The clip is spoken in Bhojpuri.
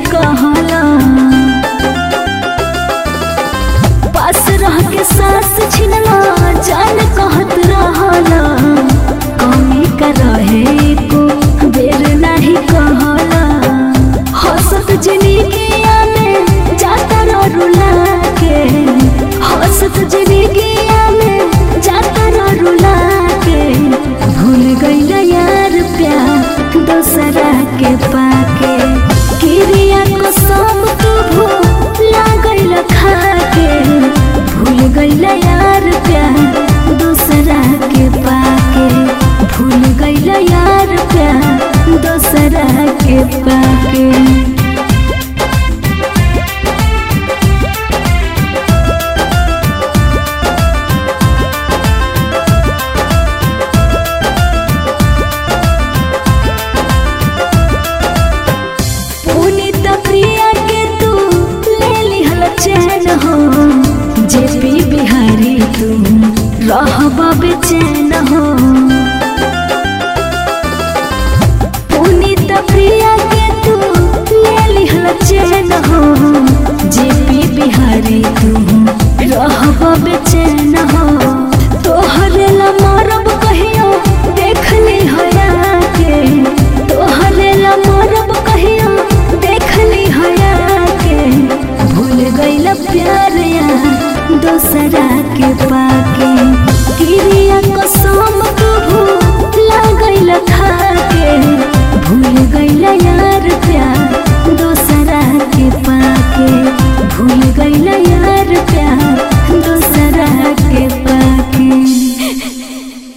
कहला पास रह के सांस छिनला जान कहत रहला कमी का रहे को बेर नाही कहला हंसत जिंदगिया में जाता रो रुला के हंसत जिंदगिया में जाता रो रुला के भूल गइल यार प्यार दोसरा के पाके किरिया को सब तू भूला गइल खाके भूल गइल यार प्यार दोसरा के पाके भूल गइल यार प्यार दोसरा के पाके पुनीत प्रिया के तू ले लिहल चैन हो जे पी बिहारी तू रहबा बेचैन हो पुनीत प्रिया के तू ले लिहल चैन हो जे पी बिहारी तू रहबा बेचैन हो तोहरे ला मरब कहियो देख ली हया के तोहरे ला मरब कहियो देख ली हया के भूल गइल प्यार यार दोसरा के पाके किरिया कसम